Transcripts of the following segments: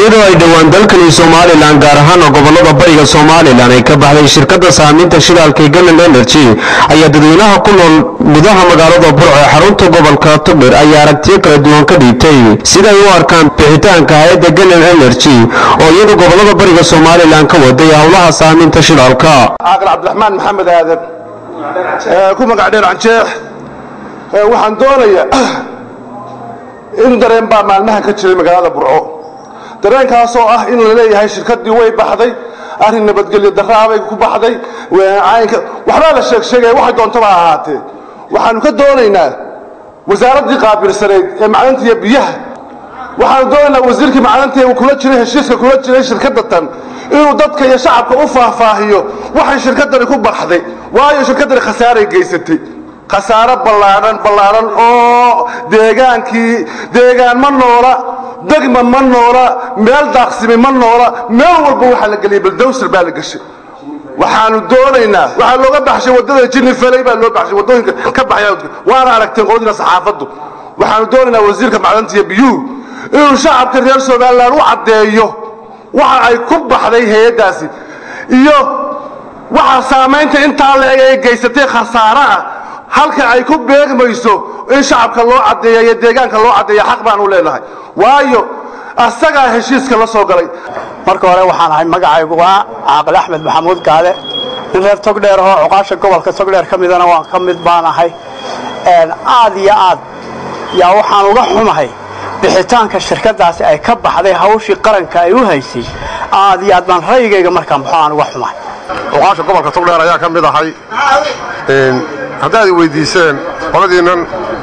iyadoo ay dhowaan dalkani somalilan gaar ahaana gobolada bariga somalilan ay ka baxday shirkadda saamiinta shidaalka ee galland energy ayaa dadweynaha ku nool gudaha magaalada burco ee xarunta gobolka togdher ayaa aragtiyo kala duwan ka dhiibtay sida ay u arkaan bixitaanka hay-adda galland energy oo iyadu gobolada bariga somalilan ka waday howlaha saamiinta shidaalka caaqil cabdiraxmaan maxamed aadan ku magac dheer canjeex waxaan doonayaa in dareen baa maalmahan ka jiray magaalada burco dareenkaasoo ah in la leeyahay shirkaddii way baxday arrin nabadgelyo daraabay ku baxday caynka waxbaa la sheeg sheegaya waxay doontaba ahaatee waxaanu ka doonaynaa wasaaraddii qaabilsanayd ee macdanta iyo biyaha waxaanu doonaynaa wasiirkii macdanta ee kula jiray heshiiska kula jiray shirkadda tan inuu dadka iyo shacabka u faahfaahiyo waxay shirkaddani ku baxday waayo shirkaddani khasaaray geysatay khasaaro ballaadhan ballaadhan oo deegaankii deegaan ma noola degma ma noola meel daaqsimi ma noola meel walba waxaa la geliyay baldowsar baa la geshay waxaanu doonaynaa waxaa looga baxshay waddada jinni falay baa loo baxshay waddooyinka ka baxaya waana aragteen qoladiina saxaafaddu waxaanu doonaynaa wasiirka macdanta iyo biyuhu inuu shacabka reer somalilan u caddeeyo waxa ay ku baxday hay-addaasi iyo waxa saamaynta intaa la-eg ay geysatay khasaare ah halka ay ku beegmayso in shacabka loo caddeeya iyo deegaanka loo caddeeya xaq baanu leenahay waayo asagaa heshiiska la soo galay marka hore waxaan ahay magacaygu waa caaqil axmed maxamuud gaale nin reer togdheer ahoo cuqaasha gobolka togdheer ka midana waan ka mid baan ahay aad iyo aad yaa waxaan uga xumahay bixitaanka shirkadaasi ay ka baxday hawshii qaranka ay u haysay aad iyo aad baan ra'yigayga markaan baxo aan uga xumahay cuqaasha gobolka togdheer ayaa ka mid ahay haddaad i weydiiseen qoladiinnan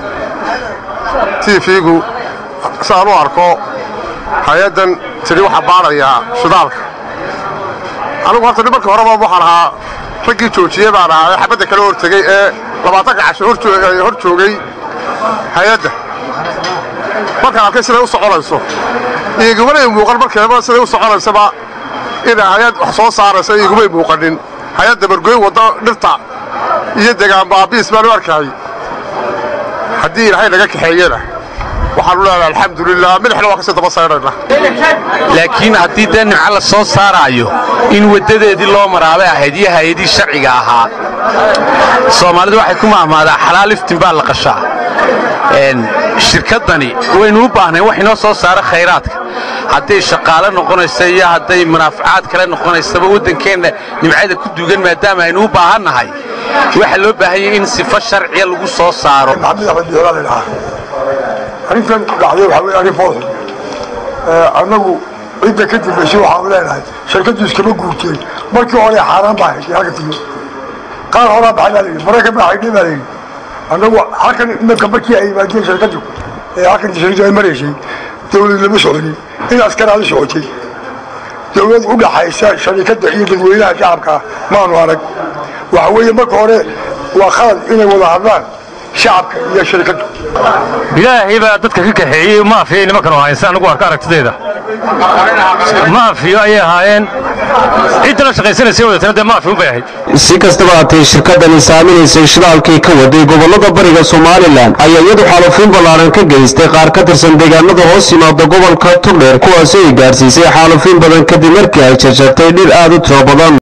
tv-gu siaan u arko hay-addan tidhi waxaa baadhayaa shidaalka anigu horta markii horeba waxaan ahaa raggii joojiyey baan ahaa ee xabadda kala hortegey ee labaatanka casho hor joogay hay-adda markaan arkay siday u soconayso igumana muuqan markeeba siday u soconaysaba inay hay-ad wax soo saaraysa igumay muuqanin hay-adda bargooyn wadda dhirta iyo degaan baabiis baan u arkahay haddii ilaahay naga kaxeeyena waxaanu leenahay alxamdulilah midxna waa kasii daba saydhayna laakiin haddii dee nimco la soo saaraayo in waddadeedii loo maraabay ahayd iyo hay-adii sharciga ahaa soomaalidu waxay ku mahmaadaa xalaal iftin baa la qashaa shirkaddani waynu u baahnayn wax inoo soo saara khayraadka hadday shaqaale noqonaysa iyo hadday munaafacaad kale noqonaysaba waddankeenna nimcada ku duugan maadaama aynu u baahannahay waxaa loo baahan yahay in sifo sharciya lagu soo saaro arrintan dhacday waxaa weye arrin foolxun annagu cidda ka dambaysay waxaanu leenahay shirkaddu iskama guurteen markii hore xaaraan baa haysay halka tigi qaar horaa baxay baa layidhi maraykan baa xaydhay baa layidhi annagu halkan imanka markii ay yimaadeen shirkaddu ee halkan shirkaddu ay maraysay dawlad lama soconin in askaraa la socotay dawlad u dhaxaysa sharikadda iyo dadweynaha shacabka ah maanu arag waxa weeye marka hore waa khalad inay wada hadlaan shacabka iyo shirkaddu ilaahay baa dadka ka kaxeeyey maafiya nimankan haysa anigu arka aragtideeda maafiyo ayay ahaayeen cidda la shaqaysanaysa wadatana dee maafi unbay ahayd si kastaba haatay shirkaddani saaminaysay shidaalkii ka waday gobolada bariga somalilan ayaa iyadu xaalufiin ballaaran ka geystay qaar ka tirsan deegaanada hoos yimaada gobolka togdheer kuwaasi ay gaadhsiisay xaalufiin badan kadib markii ay jarjartay dhir aad u tiro badan